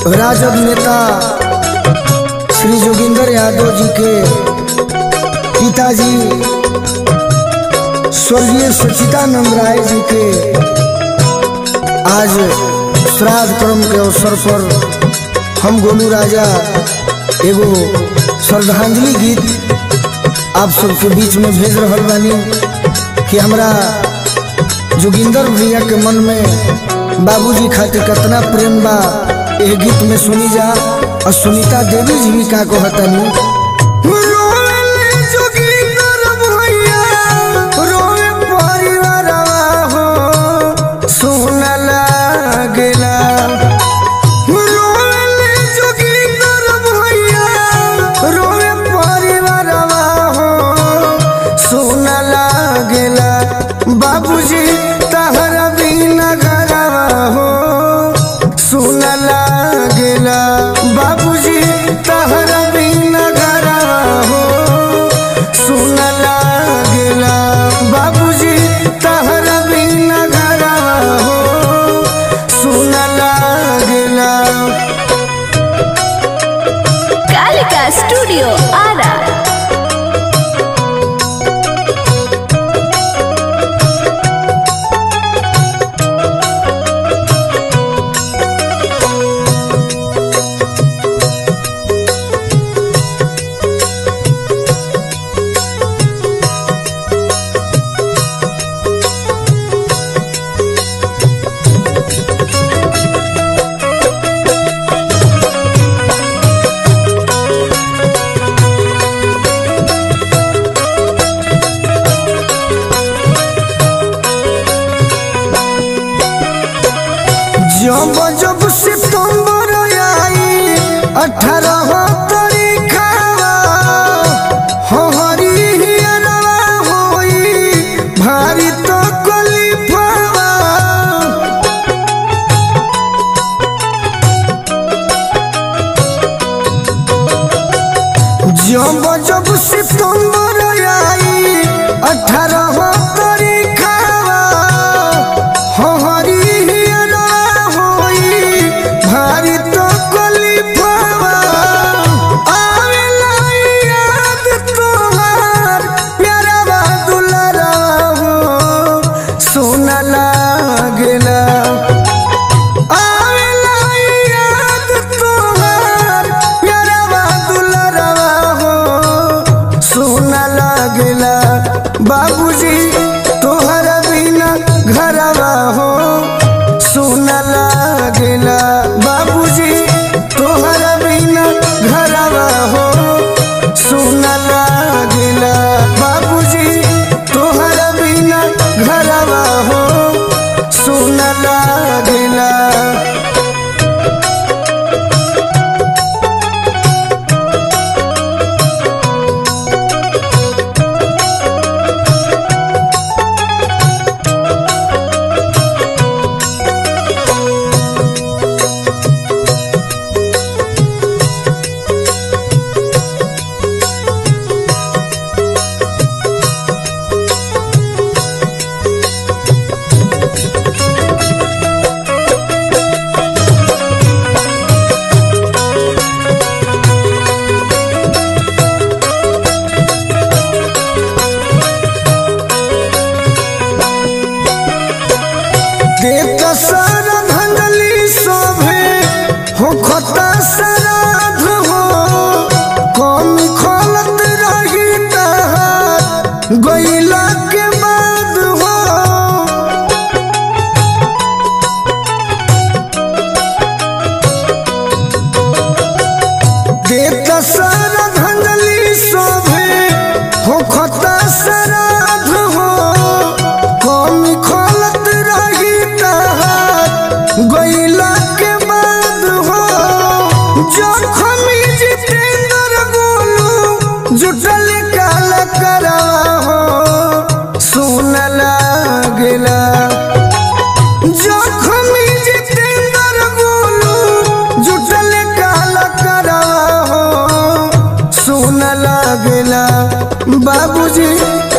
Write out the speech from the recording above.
राजद नेता श्री जोगिंदर यादव जी के पिताजी स्वर्गीय सचिदानंद राय जी के आज श्राद्ध कर्म के अवसर पर हम गोलू राजा एगो श्रद्धांजलि गीत आप सबके बीच में भेज रहल बानी कि हमरा जोगिंदर भैया के मन में बाबूजी खातिर कितना प्रेम बा एह गीत में सुनी जा और सुनीता देवी जी भी का कहतनी रोवे जोगिंदर भैया, रोवे परिवारवा हो, सुन लागेला। रोवे जोगिंदर भैया, रोवे परिवारवा हो, सुन लागेला। बाबूजी तहरा बिना घरवा हो सुन लागेला बाबूजी तहरा बिना घरवा हो सुन लागेला बाबूजी तहरा बिना घरवा हो सुन लागेला कालिका स्टूडियो आरा जब जब सितंबर आई अठारह तारीखवा हरी हियरवा होई भारी तो कलिफवा जब जब सितंबर आई अठारह तारीखवा हरी हियरवा होई भारी तो कलिफवा आवेला याद तोहार प्यारा दुलारा हो सुन लागेला आवेला याद तोहार प्यारा दुलारा हो सुन लागेला बाबूजी तोहर बिना घरवा हो सुन लागेला बाबूजी तोहर बिना घरवा हो सुन लागेला बाबूजी तोहर बिना घरवा हो सुन लागेला देता सारा धंधली शोभे हो खता श्राद्ध हो कमी खोलत रही तहार गईला के बाद हो देता सारा धंधली शोभे हो खता श्राद्ध हो कमी खोलत रही तहार गईला के बाद हो जखमी जितेंद्र गोलू जुटल काल करवा हो सुन लागेला जखमी जितेंद्र गोलू जुटल काल करवा हो सुन लागेला बाबूजी